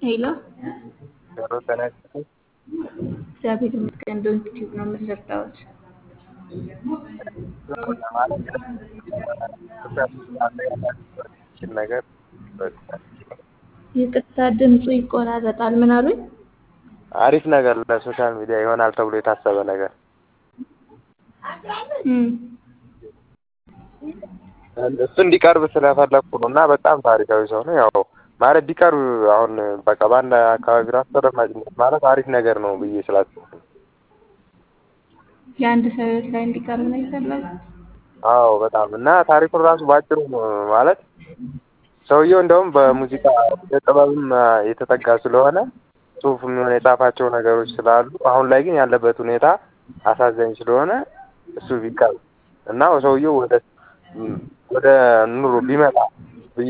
ሄሎ ሄሎ ጤና ይስጥልኝ። እግዚአብሔር ይመስገን። ዶንት ቲዩብ ነው የምንረዳዎት። ማለት ችል ነገር ይቅርታ ድምፁ ይቆራረጣል። ምን አሉኝ? አሪፍ ነገር ለሶሻል ሚዲያ ይሆናል ተብሎ የታሰበ ነገር እም፣ እሱ እንዲቀርብ ስለፈለግኩ ነው እና በጣም ታሪካዊ ሰው ነው። ያው ማለት ቢቀርብ አሁን በቃ በአንድ አካባቢ ራሱ ተደማጭነት ማለት አሪፍ ነገር ነው ብዬ ስላሰብኩ ነው። የአንድ ሰው ህይወት ላይ እንዲቀርብ ነው የፈለጉት። አዎ በጣም እና ታሪኩን ራሱ ባጭሩ ማለት ሰውየው እንደውም በሙዚቃ ወደ ጥበብም የተጠጋ ስለሆነ ጽሁፍም የሆነ የጻፋቸው ነገሮች ስላሉ አሁን ላይ ግን ያለበት ሁኔታ አሳዛኝ ስለሆነ እሱ ቢቀርብ እና ሰውየው ወደ ወደ ኑሮ ቢመጣ ብዬ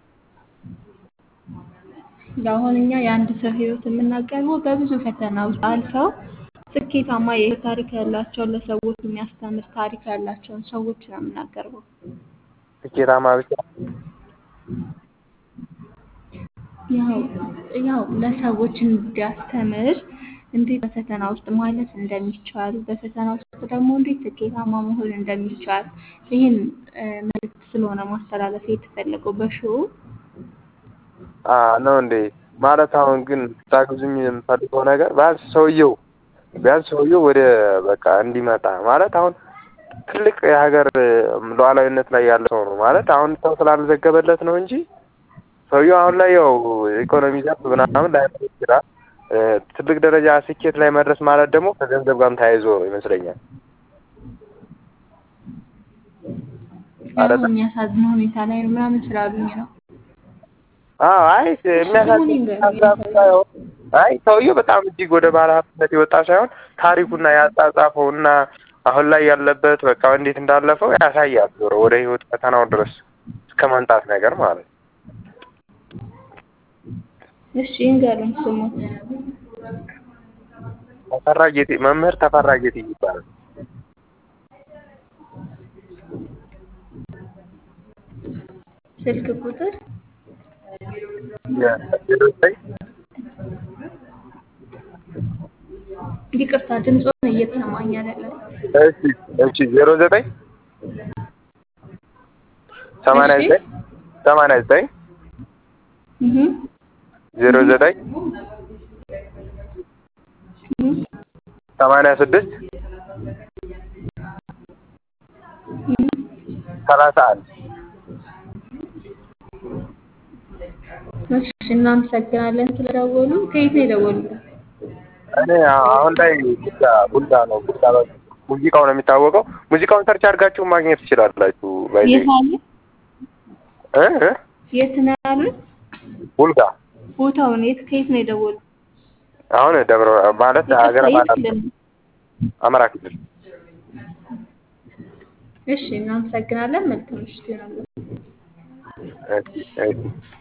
አሁን እኛ የአንድ ሰው ህይወት የምናቀርበው በብዙ ፈተና ውስጥ አልፈው ስኬታማ የህይወት ታሪክ ያላቸውን ለሰዎች የሚያስተምር ታሪክ ያላቸውን ሰዎች ነው የምናቀርበው። ስኬታማ ብቻ ያው ያው ለሰዎች እንዲያስተምር እንዴት በፈተና ውስጥ ማለፍ እንደሚቻል በፈተና ውስጥ ደግሞ እንዴት ስኬታማ መሆን እንደሚቻል ይህን መልዕክት ስለሆነ ማስተላለፍ የተፈለገው በሾው አ ነው እንዴ? ማለት አሁን ግን ታግዙኝ የምፈልገው ነገር ቢያንስ ሰውየው ቢያንስ ሰውየው ወደ በቃ እንዲመጣ ማለት አሁን ትልቅ የሀገር ሉዓላዊነት ላይ ያለ ሰው ነው ማለት አሁን ሰው ስላልዘገበለት ነው እንጂ ሰውየው አሁን ላይ ያው ኢኮኖሚ ዘርፍ ምናምን ላይ ይችላል። ትልቅ ደረጃ ስኬት ላይ መድረስ ማለት ደግሞ ከገንዘብ ጋርም ተያይዞ ይመስለኛል። አሁን የሚያሳዝን ሁኔታ ላይ ነው ምናምን ስላሉኝ ነው። አዎ አይ የሚያሳዝን ሀሳብ ሳይሆን አይ ሰውየው በጣም እጅግ ወደ ባለ ሀብትነት የወጣ ሳይሆን ታሪኩና ያጻጻፈው እና አሁን ላይ ያለበት በቃ እንዴት እንዳለፈው ያሳያል። ዞሮ ወደ ህይወት ፈተናው ድረስ እስከ መምጣት ነገር ማለት ነው። እሺ እንገሩኝ ስሙት። ተፈራ ጌጤ መምህር ተፈራ ጌጤ ይባላል። ስልክ ቁጥር ዜሮ ዘጠኝ ይቅርታ ድምፆን እየተሰማኝ አይደለም። እሺ እሺ ዜሮ ዘጠኝ ሰማንያ እሺ። ዘጠኝ ሰማንያ ዘጠኝ እህ ዜሮ ዘጠኝ እህ ሰማንያ ስድስት ሰላሳ አንድ እሺ እናመሰግናለን ስለደወሉ። ከየት ነው የደወሉት? እኔ አሁን ላይ ቡልጋ ቡልጋ ነው ቡልጋ በ- ሙዚቃው ነው የሚታወቀው። ሙዚቃውን ሰርች አድርጋችሁ ማግኘት ትችላላችሁ። ባይ የት አሉ? እ እ የት ነው ያሉት? ቡልጋ ቦታውን የት ከየት ነው የደወሉት? አሁን ደብረ ማለት ሀገረ ይቅርታ፣ የት ማለት ክልል? አማራ ክልል እሺ እናመሰግናለን። መልካም ምሽት ይሆናል። እሺ እሺ